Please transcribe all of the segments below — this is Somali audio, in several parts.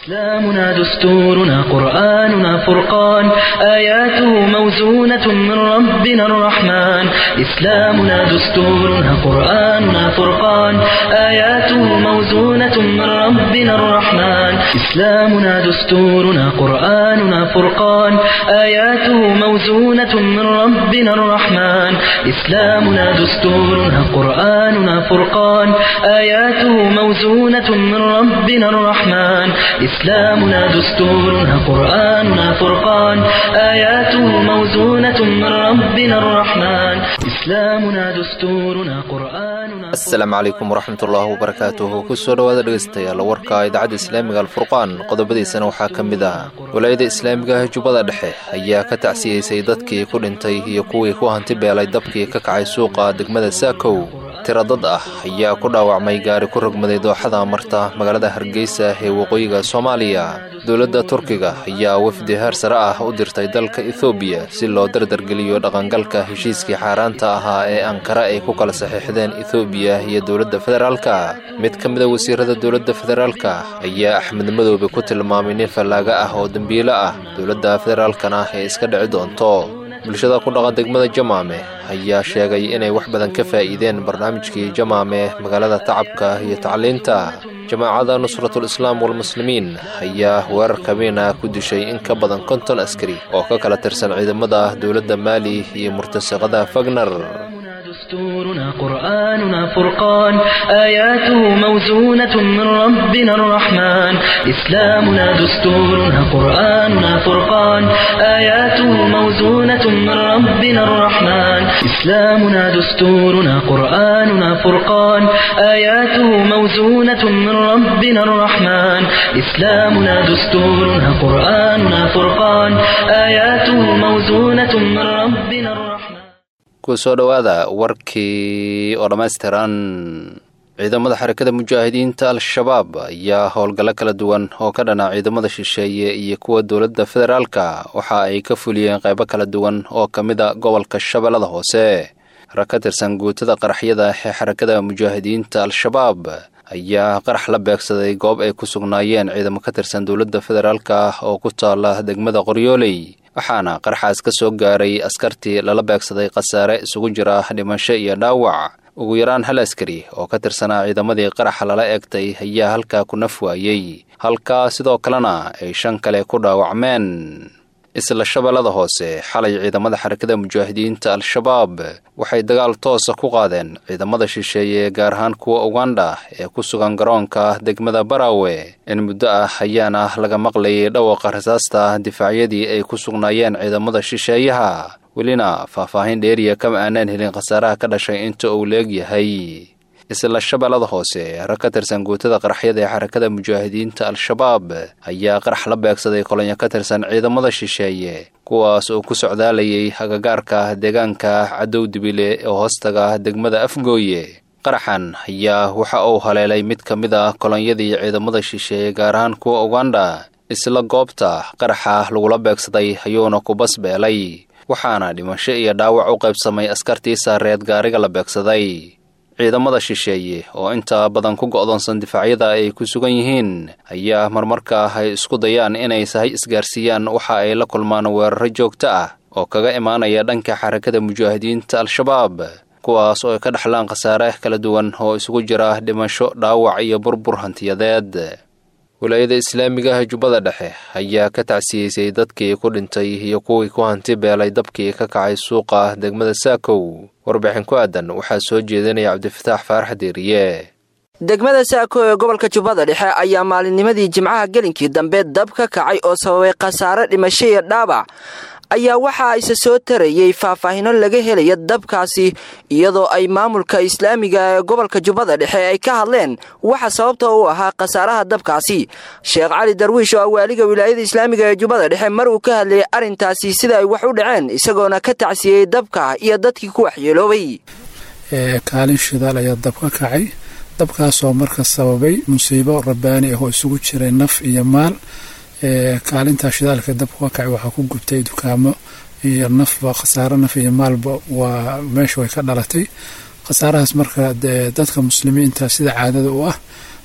إسلامنا دستورنا قرآننا فرقان آياته موزونة من ربنا الرحمن إسلامنا دستورنا قرآننا فرقان آياته موزونة من ربنا الرحمن إسلامنا دستورنا قرآننا فرقان آياته موزونة من ربنا الرحمن إسلامنا دستورنا قرآننا فرقان آياته موزونة من ربنا الرحمن إسلامنا دستورنا قرآننا فرقان آياته موزونة من ربنا الرحمن إسلامنا دستورنا قرآننا asalaamu calaykum waraxmatullaahi wabarakaatuhu kusoo dhowaada dhegeystayaal warka idaacadda islaamiga alfurqaan qodobadiisana waxaa ka mid ah walaayada islaamiga ah jubbada dhexe ayaa ka tacsiyeysay dadkii ku dhintay iyo kuwii ku hanti beelay dabkii ka kacay suuqa degmada saakow tiro dad ah ayaa ku dhaawacmay gaari ku rogmaday dooxada marta magaalada hargeysa ee waqooyiga soomaaliya dowladda turkiga ayaa wafdi heer sare ah u dirtay dalka ethoobiya si loo dardargeliyo dhaqangalka heshiiskii xaaraanta ahaa ee ankara ay ku kala saxiixdeen ethoobiya iyo dowladda federaalka mid ka mida wasiirada dowladda federaalka ayaa axmed madoobe ku tilmaamay nin fallaaga ah oo dembiilo ah dowladda federaalkana ee iska dhici doonto bulshada ku dhaqa degmada jamaame ayaa sheegay inay wax badan ka faa'iideen barnaamijkii jamaame magaalada tacabka iyo tacliinta jamaacada nusratul islaam walmuslimiin ayaa weerar kabiina ku dishay in ka badan konton askari oo ka kala tirsan ciidamada dowladda maali iyo murtasaqada fagner دستورنا قرآننا فرقان آياته موزونة من ربنا الرحمن إسلامنا دستورنا قرآننا فرقان آياته موزونة من ربنا الرحمن إسلامنا دستورنا قرآننا فرقان آياته موزونة من ربنا الرحمن إسلامنا دستورنا قرآننا فرقان آياته موزونة من ربنا الرحمن kusoo dhowaada warkii oo dhammaystiran ciidamada xarakada mujaahidiinta al-shabaab ayaa howlgallo kala duwan oo ka dhana ciidamada shisheeye iyo kuwa dowladda federaalka waxa ay ka fuliyeen qaybo kala duwan oo ka mid a gobolka shabeellada hoose rag ka tirsan guutada qaraxyada ee xarakada mujaahidiinta al-shabaab ayaa qarax la beegsaday goob ay ku sugnaayeen ciidamo ka tirsan dowladda federaalka oo ku taala degmada qoryooley waxaana qaraxaas ka soo gaaray askartii lala beegsaday khasaare isugu jira dhimasho iyo dhaawac ugu yaraan hal askari oo ka tirsanaa ciidamadii qaraxa lala eegtay ayaa halkaa ku naf waayey halkaa sidoo kalena ay shan kale ku dhaawacmeen isla shabeellada hoose xalay ciidamada xarakada mujaahidiinta al-shabaab waxay dagaal toosa ku qaadeen ciidamada shisheeye gaar ahaan kuwa uganda ee ku sugan garoonka degmada barawe in muddo ah ayaana laga maqlayay dhawaqa rasaasta difaacyadii ay ku sugnaayeen ciidamada shisheeyaha welina faahfaahin dheeriya kama aanaan helin khasaaraha ka dhashay inta uu leegyahay isla shabeellada hoose rag ka tirsan guutada qaraxyada ee xarakada mujaahidiinta al-shabaab ayaa qarax la beegsaday kolonyo ka tirsan ciidamada shisheeye kuwaas oo ku socdaalayay agagaarka deegaanka cadow dibile ee hoostaga degmada afgooye qaraxan ayaa waxa uu haleelay mid ka mid ah kolonyadii ciidamada shisheeye gaar ahaan kuwa uganda isla goobta qaraxa lagula beegsaday ayuuna ku basbeelay waxaana dhimasho iyo dhaawac u qaybsamay askartii saareed gaariga la beegsaday ciidamada shisheeye oo inta badan ku go'doonsan difaacyada ay ku sugan yihiin ayaa marmarka ay isku dayaan inay sahay isgaarsiiyaan waxa ay la kulmaan weeraro joogto ah oo kaga imaanaya dhanka xarakada mujaahidiinta al-shabaab kuwaas oo ay ka dhexlaan khasaare kala duwan oo isugu jira dhimasho dhaawac iyo burbur hantiyadeed walaayada islaamiga ah jubbada dhexe ayaa ka tacsiyeysay dadkii ku dhintay iyo kuwii ku hanti beelay dabkii ka kacay suuqa degmada saakow warbixin ku aadan waxaa soo jeedinaya cabdifataax faarax deeriye degmada saako ee gobolka jubbada dhexe ayaa maalinnimadii jimcaha gelinkii dambe dab ka kacay oo sababay khasaare dhimasho iyo dhaabac ayaa waxaa isa soo tarayey faahfaahino laga helaya dabkaasi iyadoo ay maamulka islaamiga ee gobolka jubbada dhexe ay ka hadleen waxa sababta u ahaa khasaaraha dabkaasi sheekh cali darwiish oo ah waaliga wilaayada islaamiga ee jubbada dhexe mar uu ka hadlayay arrintaasi sida ay wax u dhaceen isagoona ka tacsiyey dabka iyo dadkii ku waxyeeloobay kaalin shidaal ayaa dab ka kacay dabkaasoo marka sababay musiibo rabbaani ah oo isugu jiray naf iyo maal kaalintaa shidaalka dabka ka kacay waxaa ku gubtay dukaamo iyo nafba khasaaro naf iyo maalba waa meesha way ka dhalatay khasaarahaas marka dadka muslimiinta sida caadada u ah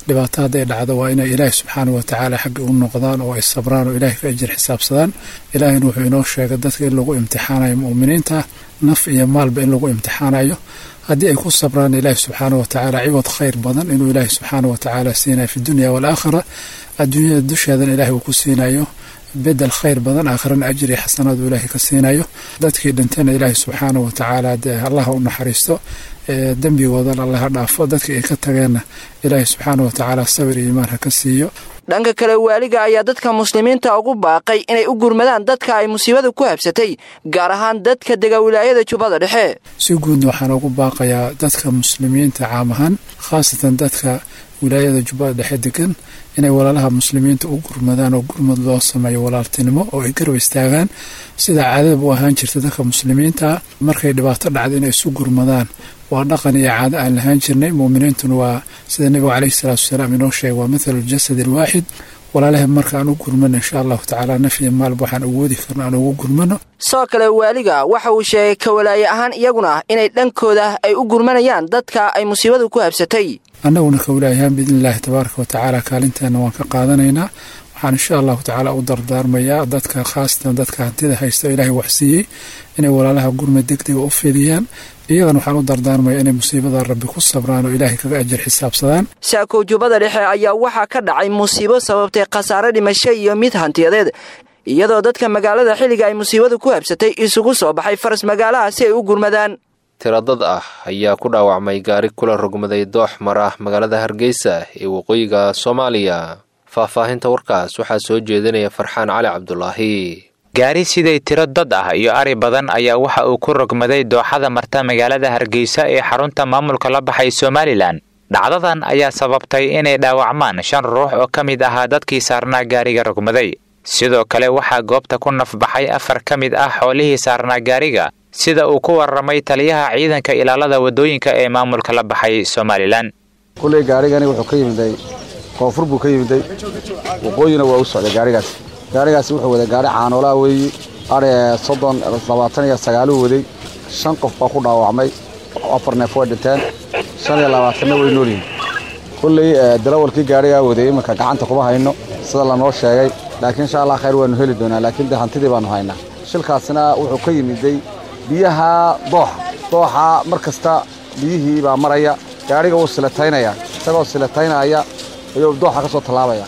dhibaato hadday dhacdo waa inay ilaahi subxaana wa tacaala xagga u noqdaan oo ay sabraan oo ilaahay ka ajir xisaabsadaan ilaahina wuxuu inoo sheegay dadka in lagu imtixaanayo mu'miniinta naf iyo maalba in lagu imtixaanayo haddii ay ku sabraan ilaahi subxaana wa tacaala ciwad khayr badan inuu ilaahi subxaana wa tacaala siinayo fi dunya waalaakhira adduunyada dusheedana ilahay uu ku siinayo bedel khayr badan aakhirana ajri xasanaad uu ilaahay ka siinayo dadkii dhintana ilaahay subxaana wa tacaala dee allaha u naxariisto dembigoodana allaha dhaafo dadkii ay ka tageenna ilaahay subxaana wa tacaala sabir iyo imaan ha ka siiyo dhanka kale waaliga ayaa dadka muslimiinta ugu baaqay inay u gurmadaan dadka ay musiibada ku habsatay gaar ahaan dadka dega wilaayada jubbada dhexe si guudna waxaan ugu baaqayaa dadka muslimiinta caam ahaan khaasatan dadka wilaayada jubbada dhexe degan inay walaalaha muslimiinta u gurmadaan oo gurmad loo sameeyo walaaltinimo oo ay garab istaagaan sida caadadaba u ahaan jirta dadka muslimiinta markay dhibaato dhacdo inay isu gurmadaan waa dhaqan iyo caado aan lahaan jirnay muuminiintuna waa sida nebigu caleyhi salaatu wasalaam inoo sheegay waa mathalu ljasad alwaaxid walaalaha marka aan u gurmano insha allahu tacaala naf iyo maalba waxaan awoodi karno aan ugu gurmano sidoo kale waaliga waxa uu sheegay kawalaaye ahaan iyaguna inay dhankooda ay u gurmanayaan dadka ay musiibadu ku habsatay annaguna kawalaayahaan biidni illaahi tabaaraka wa tacaala kaalinteena waan ka qaadanaynaa waxaan insha allahu tacaala u dardaarmayaa dadka khaasatan dadka hantida haysta oo ilaahay waxsiiyey inay walaalaha gurmad degdega u fidiyaan iyagana waxaan u dardaarmayaa inay musiibada rabbi ku sabraan oo ilaahay kaga ajir xisaabsadaan saakow jubbada dhexe ayaa waxaa ka dhacay musiibo sababtay khasaare dhimasho iyo mid hantiyadeed iyadoo dadka magaalada xilliga ay musiibadu ku habsatay isugu soo baxay faras magaalaha si ay u gurmadaan tiradad ah ayaa ku dhaawacmay gaari kula rogmaday doox mara magaalada hargeysa ee waqooyiga soomaaliya faahfaahinta warkaas waxaa soo jeedinaya farxaan cali cabdulaahi gaari siday tiro dad ah iyo ari badan ayaa waxa uu ku rogmaday dooxada marta magaalada hargeysa ee xarunta maamulka la baxay somalilan dhacdadan ayaa sababtay inay dhaawacmaan shan ruux oo ka mid ahaa dadkii saarnaa gaariga rogmaday sidoo kale waxaa goobta ku nafbaxay afar ka mid ah xoolihii saarnaa gaariga sida uu ku warramay taliyaha ciidanka ilaalada waddooyinka ee maamulka la baxay somalilan kulley gaarigani wuxuu ka yimiday koonfur buu ka yimiday waqooyina waa u socday gaarigaas gaarigaasi wuxuu waday gaari caanoolaa weeyi ari soddon labaatan iyo sagaaluu waday shan qof baa ku dhaawacmay afar neef way dhinteen shan iyo labaatanna way noolyihin kulley darawalkii gaarigaa waday iminka gacanta kuma hayno sida lanoo sheegay laakiin insha allah khayr waanu heli doonaa laakiin de hantidii baanu haynaa shilkaasina wuxuu ka yimiday biyaha dooxa dooxa mar kasta biyihii baa maraya gaariga wuu silataynaya isagoo silataynaya ayuu dooxa ka soo tallaabaya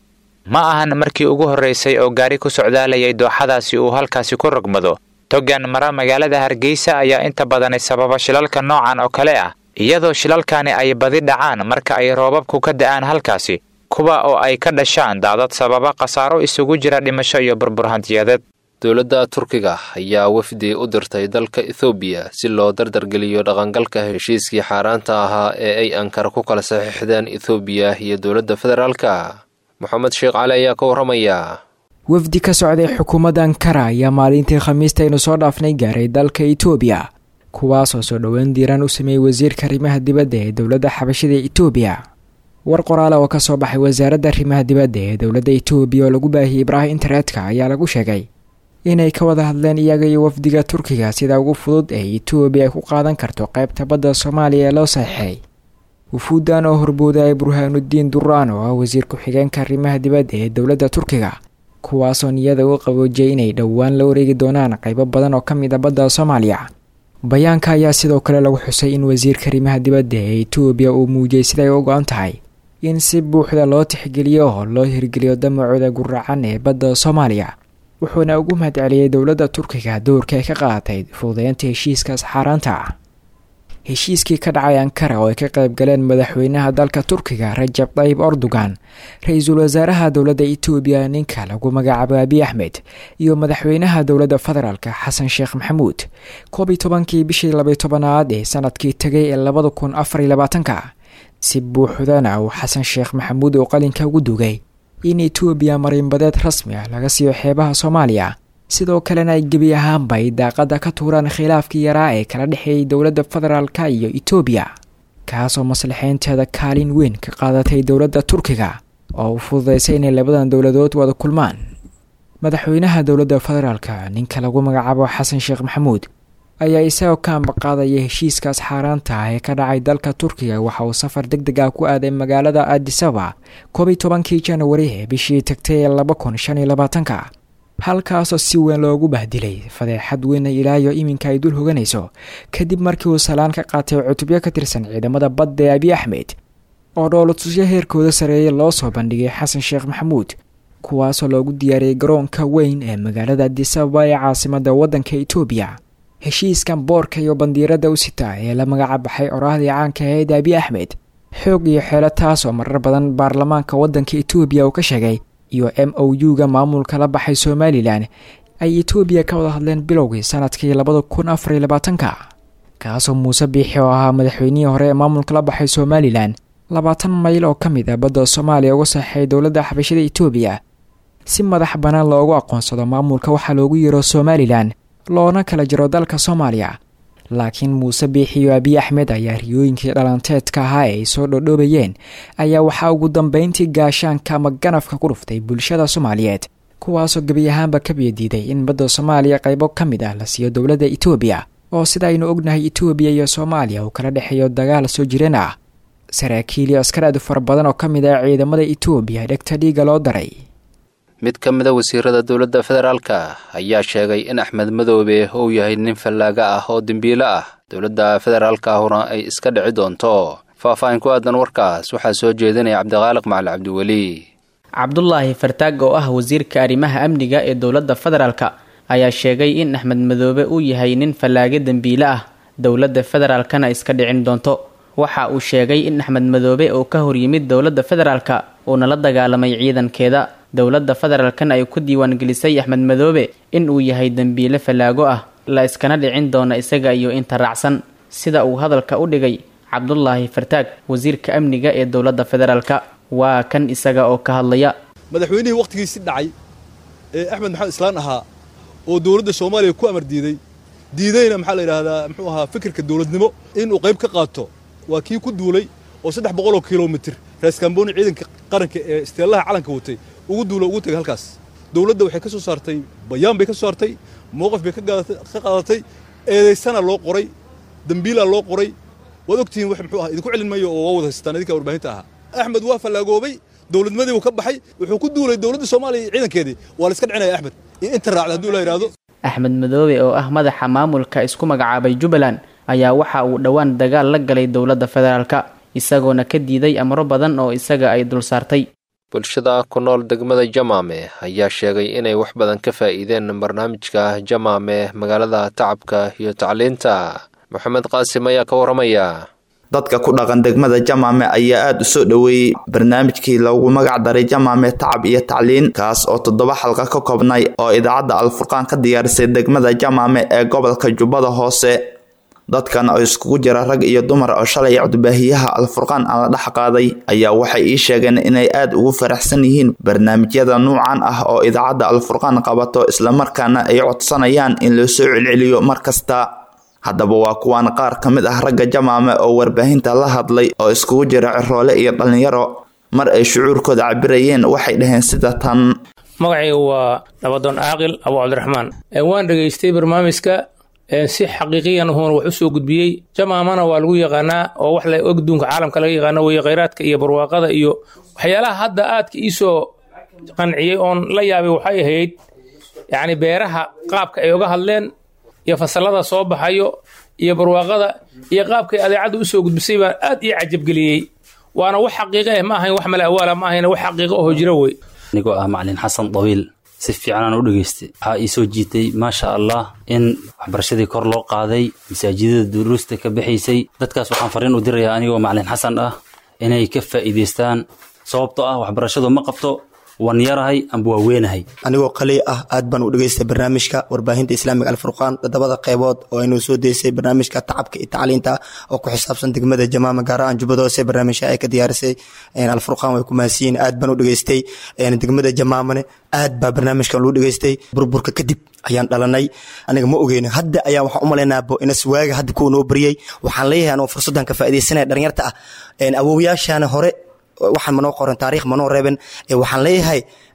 ma ahan markii ugu horraysay oo gaari ku socdaalayay dooxadaasi uu halkaasi ku rogmado togan mara magaalada hargeysa ayaa inta badani sababa shilalka noocan oo kale ah iyadoo shilalkani ay badi dhacaan marka ay roobabku ka da'aan halkaasi kuwa oo ay ka dhashaan daadad sababa khasaaro isugu jira dhimasho iyo burbur hantiyadeed dowladda turkiga ayaa wafdi u dirtay dalka ethoobiya si loo dardargeliyo dhaqangalka heshiiskii xaaraanta ahaa ee ay ankara ku kala saxiixdeen ethoobiya iyo dowladda federaalka moxamed sheekh cali ayaa ka warramaya wafdi ka socday xukuumadda ankara ayaa maalintii khamiistaynu soo dhaafnay gaaray dalka etoobiya kuwaasoo soo dhoweyn diiraan u sameeyey wasiirka arrimaha dibadda ee dowladda xabashida etoobiya war qoraale oo ka soo baxay wasaaradda arrimaha dibadda ee dowladda etoobiya oo lagu baahiyey ibraahim internetka ayaa lagu sheegay inay ka wada hadleen iyaga iyo wafdiga turkiga sida ugu fudud ee etoobiya ay ku qaadan karto qaybta badda soomaaliya ee loo saxiixay wufuuddan oo horboodaya burhaanudiin duraan oo ah wasiir ku-xigeenka arrimaha dibadda ee dowladda turkiga kuwaasoo niyada u qaboojiyay inay dhowaan la wareegi doonaan qaybo badan oo ka mid a badda soomaaliya bayaanka ayaa sidoo kale lagu xusay in wasiirka arrimaha dibadda ee etoobiya uu muujiyey siday u go-an tahay in si buuxda loo tixgeliyo oo loo hirgeliyo damacooda guracan ee badda soomaaliya wuxuuna ugu mahadceliyey dowladda turkiga doorka ay ka qaadatay fududeynta heshiiskaas xaaraanta ah heshiiskii ka dhacay ankara oo ay ka qayb galeen madaxweynaha dalka turkiga rajab tayyib erdogan ra-iisul wasaaraha dowladda etoobiya ninka lagu magacaabo abiy axmed iyo madaxweynaha dowladda federaalk xasan sheekh maxamuud koob iyo tobankii bishii labaiy tobanaad ee sanadkii tegay ee labada kun afar iyo labaatanka si buuxdana uu xasan sheekh maxamuud uu qalinka ugu dugay in etoobiya marinbadeed rasmi ah laga siiyo xeebaha soomaaliya sidoo kalena ay gebi ahaanba ay daaqada ka tuuraan khilaafkii yaraa ee kala dhexeeyay dowladda federaalka iyo etoobiya kaasoo maslaxeynteeda kaalin weyn ka qaadatay dowladda turkiga oo u fududeysay inay labadan dowladood wada kulmaan madaxweynaha dowladda federaalka ninka lagu magacaabo xasan sheekh maxamuud ayaa isagoo ka ambaqaadaya heshiiskaas xaaraanta ah ee ka dhacay dalka turkiga waxa uu safar deg deg ah ku aaday magaalada adisaba koob iyo tobankii janwari ee bishii tagtay ee laba kun shan iyo labaatanka halkaasoo si weyn loogu bahdilay fadeexad weyna ilaayo iminka ay dul hoganayso kadib markii uu salaan ka qaatay cutubyo ka tirsan ciidamada badda ee abiy axmed oo dhoolatusyo heerkooda sareeya loo soo bandhigay xasan sheekh maxamuud kuwaasoo loogu diyaariyey garoonka weyn ee magaalada adisababa ee caasimada waddanka itoobiya heshiiskan boorka iyo bandiirada u sita ee la magaca baxay oraahdii caanka ahayd abiy axmed xoog iyo xeelo taasoo marar badan baarlamaanka waddanka itoobiya uu ka sheegay iyo m o u-ga maamulka la baxay somalilan ay itoobiya ka wada hadleen bilowgii sanadkii labada kun afar iyo labaatanka kaasoo muuse biixi oo ahaa madaxweynihii hore ee maamulka la baxay somalilan labaatan mayl oo ka mid ah badda soomaaliya uga saxeey dowladda xabashada itoobiya si madax bannaan loogu aqoonsado maamulka waxaa loogu yeero somalilan loona kala jiro dalka soomaaliya laakiin muuse biixi iyo abiy axmed ayaa riyooyinkii dhalanteedka ahaa ee ay soo dhodhoobayeen ayaa waxaa ugu dambeyntii gaashaanka ama ganafka ku dhuftay bulshada soomaaliyeed kuwaasoo gebi ahaanba ka biyadiiday in badda soomaaliya qaybo ka mid ah la siiyo dowladda itoobiya oo sida aynu ognahay itoobiya iyo soomaaliya uu kala dhexeeyo dagaal soo jireen ah saraakiil iyo askar aad u fara badan oo ka mid ah ciidamada itoobiya dhegta dhiiga loo daray mid ka mid a wasiirada dowladda federaalka ayaa sheegay in axmed madoobe uu yahay nin fallaaga ah oo dembiilo ah dowladda federaalka ahuna ay iska dhici doonto faahfaahin ku aadan warkaas waxaa soo jeedinaya cabdiqaaliq macali cabdiweli cabdulaahi fartaag oo ah wasiirka arrimaha amniga ee dowladda federaalka ayaa sheegay in axmed madoobe uu yahay nin fallaage dembiile ah dowladda federaalkana iska dhicin doonto waxa uu sheegay in axmed madoobe uu ka horyimid dowladda federaalka uuna la dagaalamay ciidankeeda dowladda federaalkan ay ku diiwaangelisay axmed madoobe in uu yahay dembiile fallaago ah la iskana dhicin doona isaga iyo inta raacsan sida uu hadalka u dhigay cabdulaahi fartaag wasiirka amniga ee dowladda federaalka waa kan isaga oo ka hadlaya madaxweynihii wakhtigiisi dhacay ee axmed maxamed islaan ahaa oo dowladda soomaaliya ku amar diiday diidayna maxaa la yidhaahdaa muxuu ahaa fikirka dowladnimo inuu qayb ka qaato waa kii ku duulay oo saddex boqoloo kilomitir raaskambooni ciidanka qaranka ee isteellaha calanka watay ugu duula ugu tegay halkaas dowladda waxay ka soo saartay bayaan bay ka soo saartay mowqif bay ka qaadatay eedaysana loo qoray dembiilaa loo qoray waad ogtihiin wax muxuu aha idinku celin mayo oo waa wada haystaan idinka warbaahinta ahaa axmed waa fallaagoobay dowladnimadii uu ka baxay wuxuu ku duulay dowladda soomaaliya iyo ciidankeedii waa la iska dhicinaya axmed iyo inta raacda hadduu la yidhaahdo axmed madoobe oo ah madaxa maamulka isku magacaabay jubbaland ayaa waxa uu dhowaan dagaal la galay dowladda federaalka isagoona ka diiday amro badan oo isaga ay dul saartay bulshada ku nool degmada jamaame ayaa sheegay inay wax badan ka faa'iideen barnaamijka jamaame magaalada tacabka iyo tacliinta moxamed qaasim ayaa ka waramaya dadka ku dhaqan degmada jamaame ayaa aada u soo dhoweeyey barnaamijkii loogu magac daray jamaame tacab iyo tacliin kaas oo toddoba xalqa ka koobnay oo idaacadda alfurqaan ka diyaarisay degmada jamaame ee gobolka jubbada hoose dadkan oo iskugu jira rag iyo dumar oo shalay codbaahiyaha alfurqaan aan la dhex qaaday ayaa waxay ii sheegeen inay aada ugu faraxsan yihiin barnaamijyada nuucan ah oo idaacadda alfurqaan qabato islamarkaana ay codsanayaan in loo soo celceliyo mar kasta haddaba waa kuwaan qaar ka mid ah ragga jamaame oo warbaahinta la hadlay oo iskugu jira ciroole iyo dhallinyaro mar ay shucuurkooda cabirayeen waxay dhaheen sida tan magacayga waa nabadoon caaqil abu cabdiraxmaan waan dhegaystay barnaamijka si xaqiiqiyan uhuuna wax u soo gudbiyey jamaamana waa lagu yaqaanaa oo wax la ogduunka caalamka laga yaqaano weye khayraadka iyo barwaaqada iyo waxyaalaha hadda aadka iisoo qanciyey oon la yaabay waxay ahayd yacni beeraha qaabka ay oga hadleen iyo fasalada soo baxayo iyo barwaaqada iyo qaabkay adeecadda usoo gudbisay baan aad ii cajabgeliyey waana wax xaqiiqo eh ma ahayn wax male awaala ma ahayn wax xaqiiqo oho jira wey anigoo ah macalin xasan dawiil si fiicanaan u dhegaystay waxaa ii soo jiitay maasha allah in waxbarashadii kor loo qaaday masaajidada duruusta ka baxaysay dadkaas waxaan fariin u dirayaa anigoo macalin xasan ah inay ka faa'iidaystaan sababtoo ah waxbarashadu ma qabto waan yarahay amba waa weenahay anigoo qaliy ah aad baan u dhegaystay barnaamijka warbaahinta islaamiga alfurqaan toddobada qeybood oo aynu soo deysay barnaamijka tacabka iyo tacliinta oo ku xisaabsan degmada jamaama gaar ahaan jubbada hoose barnaamijka ay ka diyaarisay alfurqaan way ku mahadsiyiin aad baan u dhegaystay degmada jamaamane aad baa barnaamijkan loo dhegaystay burburka kadib ayaan dhalanay aniga ma ogeyno hadda ayaan waxaan u malaynaa bo inas waaga hadda kuwa noo bariyey waxaan leeyahay anoo fursaddan ka faaidaysanaya dhalinyarta ah awowyaashaana hore waxaan manoo qoran taariikh manoo reeben waxaan leeyahay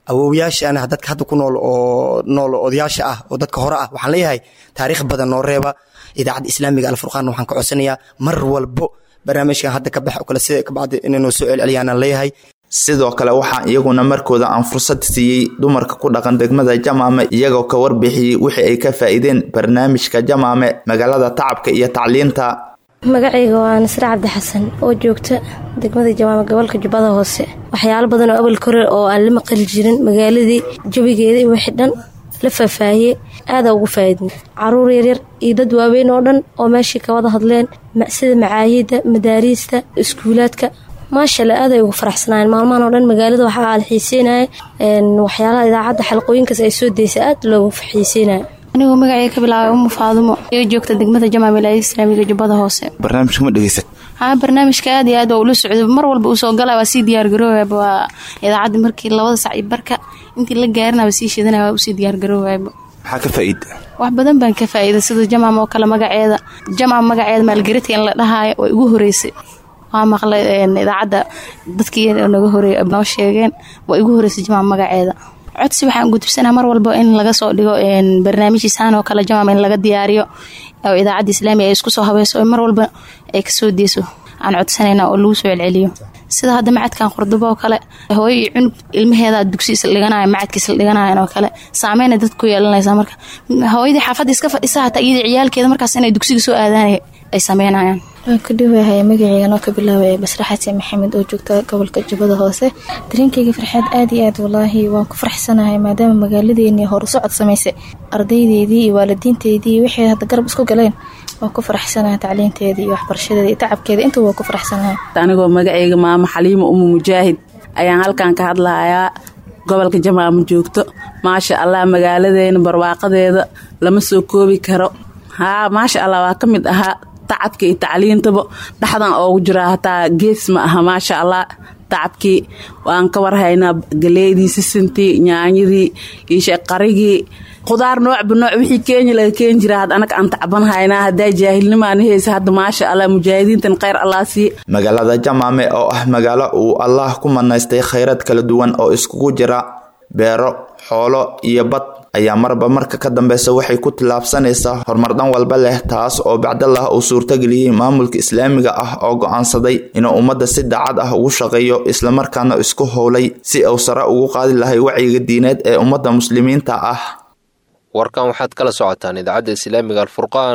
awowyaashaana dadka hadda ku nool oo nool odayaasha ah oo dadka hore ah waxaan leeyahay taariikh badan noo reeba idaacadda islaamiga alfurqaan waxaan ka codsanayaa mar walbo barnaamijkan hadda ka bax oo kale sida kabacdi inaynu soo celceliyaan leeyahay sidoo kale waxaa iyaguna markooda aan fursad siiyey dumarka ku dhaqan degmada jamaame iyagoo ka warbixiyey wixii ay ka faa'iideen barnaamijka jamaame magaalada tacabka iyo tacliinta magacayga waa nasre cabdi xasan oo joogta degmada jamaame gobolka jubbada hoose waxyaalo badan oo abal kore oo aan la maqali jirin magaaladii jawigeeda iyo wixii dhan la faahfaahiyey aadaa ugu faa'iidnay caruur yaryar iyo dad waaweyn oo dhan oo meeshii ka wada hadleen sida macaayidda madaariista iskuulaadka maashalla aaday ugu faraxsanaayeen maalmahan oo dhan magaalada waxaa la xiiseynaya waxyaalaha idaacadda xalqooyinkaas ay soo deysa aad loogu xiiseynaya anigoo magacay ka bilaabay umu faadumo oo joogta degmada jamac wilaayada islaamiga jubbada hoose barnaamijka ma dhegeysat haa barnaamijka aad iyo aad waa ula socday mar walba uu soo galay waa sii diyaargaroowaaba waa idaacadda markii labada sac iyo barka intii la gaarinaba sii shidanaya waa usii diyaargaroowaaba maxaa ka faa'iida wax badan baan ka faa'iida sida jamaam oo kale magaceeda jamaam magaceeda maalgeridka in la dhahaayo waa igu horeysay waa maqlay idaacadda dadkii naga horeey noo sheegeen waa igu horeysay jamaam magaceeda codsi waxaan gudubsanaa mar walba in laga soo dhigo barnaamijhiisaan oo kale jamaam in laga diyaariyo oo idaacadda islaamiga ay isku soo habayso mar walba ay kasoo deyso aan codsanayna oo lagu soo celceliyo sida hadda macadkan qurdubo oo kale hooyo iyo cunug ilmaheeda dugsi isla dhiganaya macadka isla dhiganayan oo kale saameyna dad ku yeelanaysa marka hooyadii xaafadda iska fadhisa hataa iyadii ciyaalkeeda markaas inay dugsiga soo aadaanay ay sameynayaan waan ku dhawahay magaceygan oo ka bilaabaya basra xasan maxamed oo joogta gobolka jubbada hoose dareenkayga farxaad aad iyo aad walaahi waan ku farxsanahay maadaama magaaladeeni horusocod samaysay ardaydeedii iyo waalidiinteedii wixii hadda garab isku galeen waan ku faraxsanahay tacliinteedii iyo waxbarashadeeda iyo tacabkeeda inta waan ku faraxsanahay anigoo magaceyga maamo xaliimo umu mujaahid ayaan halkan ka hadlahayaa gobolka jamaama joogto maasha allah magaaladeena barwaaqadeeda lama soo koobi karo haa maasha allah waa ka mid ahaa tacabka iyo tacliintaba dhexdan oogu jiraa hataa gees ma aha maasha allah tacabkii waan ka warhaynaa galeydii sisintii nyaanyadii iyo sheeqarigii khudaar noocba nooc wixii kenya laga keeni jira had anaga aan tacban haynaa haddaa jaahilnimaana haysa hadda maasha allah mujaahidiintan kheyr allah sii magaalada jamaame oo ah magaalo uu allah ku manaystay khayraad kala duwan oo iskugu jira beero xoolo iyo bad ayaa marba marka ka dambeysa waxay ku tillaabsanaysaa horumar dhan walba leh taas oo bacdallah uu suurtageliyey maamulka islaamiga ah oo go'aansaday inuu ummadda si daacad ah ugu shaqeeyo islamarkaana isku howlay si uu sare ugu qaadi lahay wacyiga diineed ee ummadda muslimiinta ah warkan waxaad kala socotaan idaacadda islaamiga alfurqaan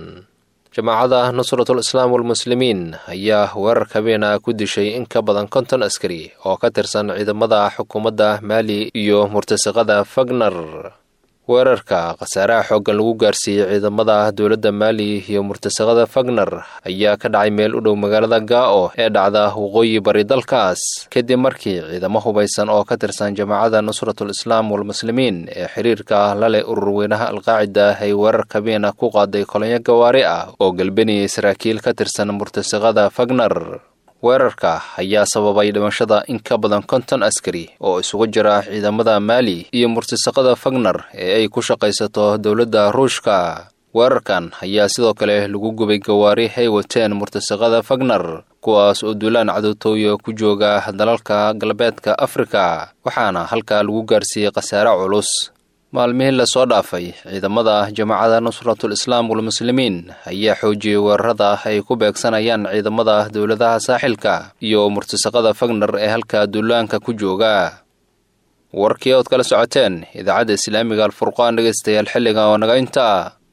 jamaacada nusratul islaam walmuslimiin ayaa weerar habeena ku dishay in ka badan konton askari oo ka tirsan ciidamada xukuumadda maali iyo murtasiqada fagner weerarka khasaaraha xooggan lagu gaarsiiyey ciidamada dowladda maali iyo murtasiqada fagner ayaa ka dhacay meel u dhow magaalada gaao ee dhacda waqooyi bari dalkaas kadib markii ciidamo hubaysan oo ka tirsan jamaacada nusratul islaam walmuslimiin ee xiriirka la leh ururweynaha alqaacida ay weerar kabiina ku qaaday kolonyo gawaari ah oo galbaniyey saraakiil ka tirsan murtasiqada fagner weerarka ayaa sababay dhimashada in ka badan konton askari oo isugu jira ciidamada maali iyo murtisaqada fagner ee ay ku shaqaysato dowladda ruushka weerarkan ayaa sidoo kale lagu gubay gawaari ay wateen murtisaqada fagner kuwaas oo duulaan cadowtooya ku jooga dalalka galbeedka afrika waxaana halkaa lagu gaarsiiyey khasaare culus maalmihii lasoo dhaafay ciidamada jamaacada nusratul islaam walmuslimiin ayaa xoojiyey weerarada ay ku beegsanayaan ciidamada dowladaha saaxilka iyo murtisaqada fagner ee halka duulaanka ku jooga warkii ood kala socoteen idaacadda islaamiga alfurqaan dhegaystayaal xilliga oo naga intaa